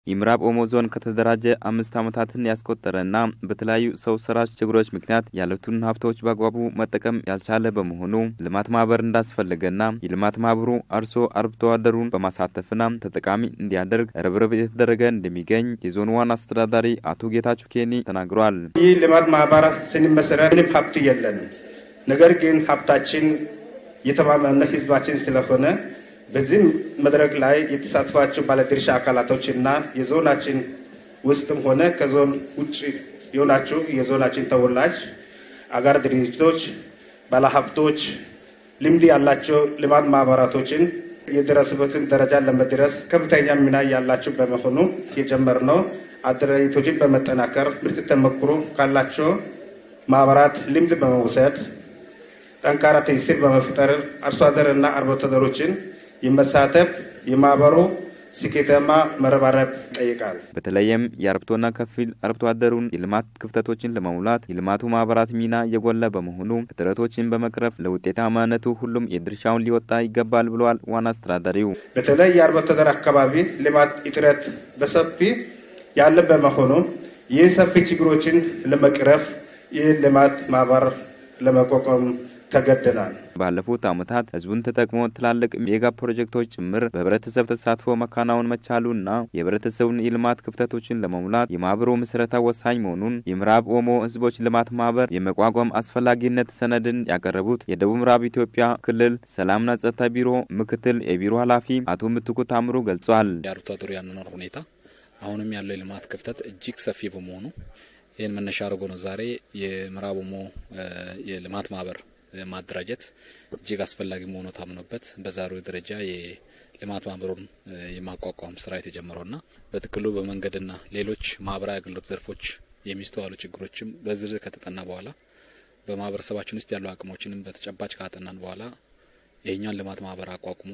የምዕራብ ኦሞ ዞን ከተደራጀ አምስት ዓመታትን ያስቆጠረና በተለያዩ ሰው ሰራሽ ችግሮች ምክንያት ያሉትን ሀብቶች በአግባቡ መጠቀም ያልቻለ በመሆኑ ልማት ማህበር እንዳስፈለገና የልማት ማህበሩ አርሶ አርብቶ አደሩን በማሳተፍና ተጠቃሚ እንዲያደርግ ርብርብ የተደረገ እንደሚገኝ የዞኑ ዋና አስተዳዳሪ አቶ ጌታቸው ኬኒ ተናግሯል። ይህ ልማት ማህበር ስንመሰረት ምንም ሀብት የለንም። ነገር ግን ሀብታችን የተማመነ ህዝባችን ስለሆነ በዚህ መድረክ ላይ የተሳትፏቸው ባለድርሻ አካላቶችና የዞናችን ውስጥም ሆነ ከዞን ውጭ የሆናችሁ የዞናችን ተወላጅ አጋር ድርጅቶች፣ ባለሀብቶች፣ ልምድ ያላቸው ልማት ማህበራቶችን የደረሱበትን ደረጃ ለመድረስ ከፍተኛ ሚና ያላቸው በመሆኑ የጀመርነው አደረጃጀቶችን በመጠናከር ምርጥ ተሞክሮ ካላቸው ማህበራት ልምድ በመውሰድ ጠንካራ ትስስር በመፍጠር አርሶ አደርና አርብቶ አደሮችን የመሳተፍ የማህበሩ ስኬታማ መረባረብ ይጠይቃል። በተለይም የአርብቶና ከፊል አርብቶ አደሩን የልማት ክፍተቶችን ለመሙላት የልማቱ ማህበራት ሚና የጎላ በመሆኑ እጥረቶችን በመቅረፍ ለውጤታማነቱ ሁሉም የድርሻውን ሊወጣ ይገባል ብለዋል ዋና አስተዳዳሪው። በተለይ የአርብቶ አደር አካባቢ ልማት እጥረት በሰፊ ያለ በመሆኑ ይህ ሰፊ ችግሮችን ለመቅረፍ ይህ ልማት ማህበር ለመቋቋም ተገደናል። ባለፉት ዓመታት ህዝቡን ተጠቅሞ ትላልቅ ሜጋ ፕሮጀክቶች ጭምር በህብረተሰብ ተሳትፎ መካናወን መቻሉና የህብረተሰቡን የልማት ክፍተቶችን ለመሙላት የማህበሩ ምስረታ ወሳኝ መሆኑን የምዕራብ ኦሞ ህዝቦች ልማት ማህበር የመቋቋም አስፈላጊነት ሰነድን ያቀረቡት የደቡብ ምዕራብ ኢትዮጵያ ክልል ሰላምና ጸጥታ ቢሮ ምክትል የቢሮ ኃላፊ አቶ ምትኩ ታምሩ ገልጿል። የአርብቶ አደሩ ያኗኗር ሁኔታ አሁንም ያለው የልማት ክፍተት እጅግ ሰፊ በመሆኑ ይህን መነሻ አድርጎ ነው ዛሬ የምዕራብ ኦሞ የልማት ማህበር ማደራጀት እጅግ አስፈላጊ መሆኑ ታምኖበት በዛሬው ደረጃ የልማት ማህበሩን የማቋቋም ስራ የተጀመረውና በጥቅሉ በመንገድና ሌሎች ማህበራዊ አገልግሎት ዘርፎች የሚስተዋሉ ችግሮችም በዝርዝር ከተጠና በኋላ በማህበረሰባችን ውስጥ ያሉ አቅሞችንም በተጨባጭ ካጠናን በኋላ ይህኛን ልማት ማህበር አቋቁሞ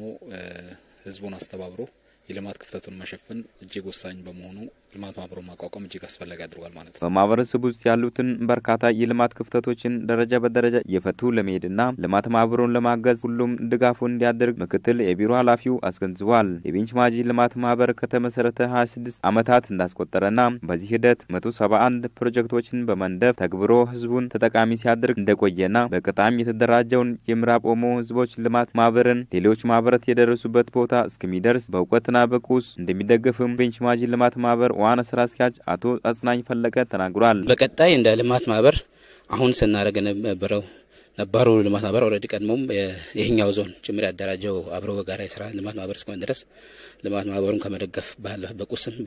ህዝቡን አስተባብሮ የልማት ክፍተቱን መሸፈን እጅግ ወሳኝ በመሆኑ ልማት ማህበሩን ማቋቋም እጅግ አስፈላጊ አድርጓል ማለት ነው። በማህበረሰቡ ውስጥ ያሉትን በርካታ የልማት ክፍተቶችን ደረጃ በደረጃ እየፈቱ ለመሄድና ልማት ማህበሩን ለማገዝ ሁሉም ድጋፉን እንዲያደርግ ምክትል የቢሮ ኃላፊው አስገንዝቧል። የቤንች ማጂ ልማት ማህበር ከተመሰረተ 26 ዓመታት እንዳስቆጠረና በዚህ ሂደት 171 ፕሮጀክቶችን በመንደፍ ተግብሮ ህዝቡን ተጠቃሚ ሲያደርግ እንደቆየና በቀጣም የተደራጀውን የምዕራብ ኦሞ ህዝቦች ልማት ማህበርን ሌሎች ማህበራት የደረሱበት ቦታ እስከሚደርስ በእውቀትና በቁስ እንደሚደገፍም ቤንች ማጂ ልማት ማህበር ዋና ስራ አስኪያጅ አቶ አጽናኝ ፈለቀ ተናግሯል። በቀጣይ እንደ ልማት ማህበር አሁን ስናደርግ የነበረው ነባሩ ልማት ማህበር ኦልሬዲ ቀድሞም ይህኛው ዞን ጭምር ያደራጀው አብሮ በጋራ የስራ ልማት ማህበር እስከሆነ ድረስ ልማት ማህበሩን ከመደገፍ ባለፈ በቁስም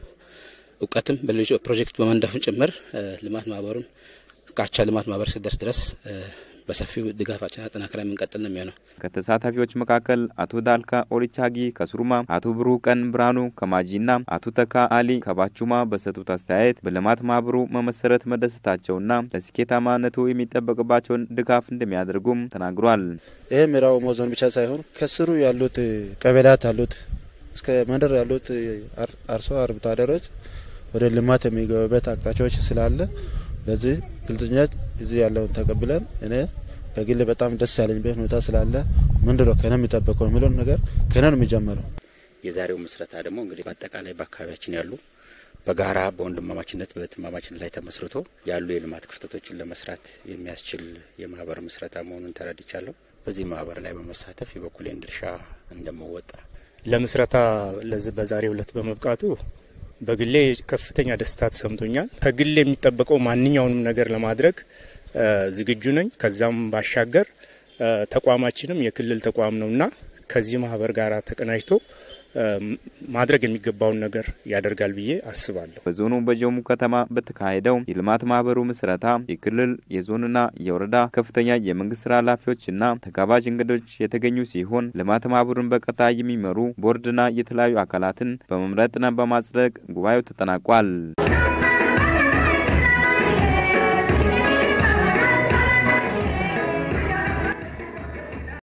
በእውቀትም በሌሎች ፕሮጀክት በመንደፍም ጭምር ልማት ማህበሩን ካቻ ልማት ማህበር ስደርስ ድረስ በሰፊው ድጋፋችን አጠናክረን የምንቀጥል ነው የሚሆነው። ከተሳታፊዎች መካከል አቶ ዳልካ ኦሊቻጊ ከሱሩማ፣ አቶ ብሩህ ቀን ብርሃኑ ከማጂና አቶ ተካ አሊ ከባቹማ በሰጡት አስተያየት በልማት ማህበሩ መመሰረት መደሰታቸውና ለስኬታማነቱ የሚጠበቅባቸውን ድጋፍ እንደሚያደርጉም ተናግሯል። ይህ ምዕራብ ኦሞ ዞን ብቻ ሳይሆን ከስሩ ያሉት ቀበሌያት ያሉት እስከ መንደር ያሉት አርሶ አርብቶ አደሮች ወደ ልማት የሚገቡበት አቅጣጫዎች ስላለ በዚህ ግልጽነት እዚህ ያለውን ተቀብለን እኔ በግል በጣም ደስ ያለኝበት ሁኔታ ስላለ ምንድን ነው ከነ የሚጠበቀው የሚለውን ነገር ከነ ነው የሚጀምረው። የዛሬው ምስረታ ደግሞ እንግዲህ በአጠቃላይ በአካባቢያችን ያሉ በጋራ በወንድማማችነት በትማማችነት ላይ ተመስርቶ ያሉ የልማት ክፍተቶችን ለመስራት የሚያስችል የማህበር ምስረታ መሆኑን ተረድቻለሁ። በዚህ ማህበር ላይ በመሳተፍ የበኩሌን ድርሻ እንደመወጣ ለምስረታ ለዚህ በዛሬው ዕለት በመብቃቱ በግሌ ከፍተኛ ደስታ ተሰምቶኛል። ከግሌ የሚጠበቀው ማንኛውንም ነገር ለማድረግ ዝግጁ ነኝ። ከዛም ባሻገር ተቋማችንም የክልል ተቋም ነውና ከዚህ ማህበር ጋር ተቀናጅቶ ማድረግ የሚገባውን ነገር ያደርጋል ብዬ አስባለሁ። በዞኑ በጀሙ ከተማ በተካሄደው የልማት ማህበሩ ምስረታ የክልል የዞንና የወረዳ ከፍተኛ የመንግስት ስራ ኃላፊዎችና ተጋባዥ እንግዶች የተገኙ ሲሆን ልማት ማህበሩን በቀጣይ የሚመሩ ቦርድና የተለያዩ አካላትን በመምረጥና በማጽደቅ ጉባኤው ተጠናቋል።